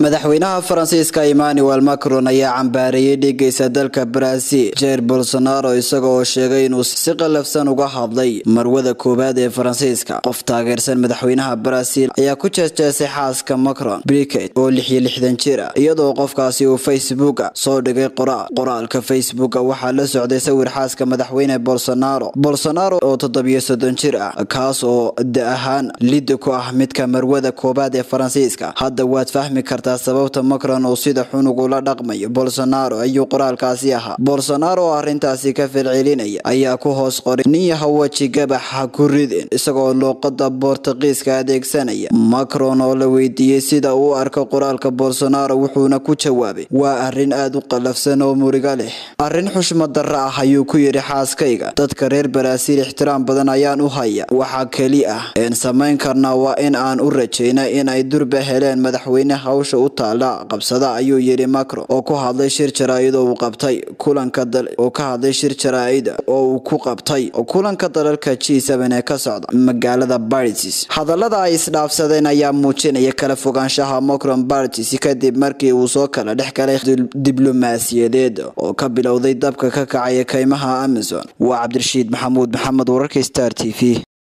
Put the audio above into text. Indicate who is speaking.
Speaker 1: madaxweynaha faransiiska emmanuel macron ayaa cambaareeyey dhiigaysa dalka brazil jair bolsonaro isaga oo sheegay inuu si qalafsan uga hadlay marwada koowaad ee faransiiska qof taageersan madaxweynaha brazil ayaa ku jeesjeesay xaaska macron briket oo lix iyo lixdan jir ah iyadoo qofkaasi uu facebooka soo dhigay qoraal qoraalka facebooka waxaa la socday sawir xaaska madaxweyne bolsonaro bolsonaro oo toddobiyo soddon jir ah kaas oo da ahaan lidda ku ah midka marwada koowaad ee faransiiska hadda waad fahmi kartaa sababta macron uu sida xunug ula dhaqmayo bolsonaro ayuu qoraalkaasi ahaa bolsonaro oo arrintaasi ka falcelinaya ayaa ku hoos qoray nin yaha weji gabax ha ku ridin isagoo luuqada boortuqiiska adeegsanaya macron oo la weydiiyey sida uu arko qoraalka bolsonaro wuxuuna ku jawaabay waa arrin aada u qalafsan oo muriga leh arrin xushmad darro ah ayuu ku yidhi xaaskayga dadka reer baraasiil ixtiraam badan ayaan u haya waxaa keli ah een samayn karnaa waa in aan u rajayna in ay durba heleen madaxweyne hawsha u taala qabsada ayuu yidhi macron oo ku hadlay shir jaraa'id oo uu qabtay kulanka oo ka hadlay shir jaraa'id oo uu ku qabtay kulanka dalalka g ee ka socda magaalada Paris hadallada ay isdhaafsadeen ayaa muujinaya kala fogaanshaha macron Paris kadib markii uu soo kala dhex galay diblomaasiyadeed oo ka bilowday dabka ka kacaya kaymaha Amazon waa Cabdirashiid Maxamuud Maxamed wararka Star TV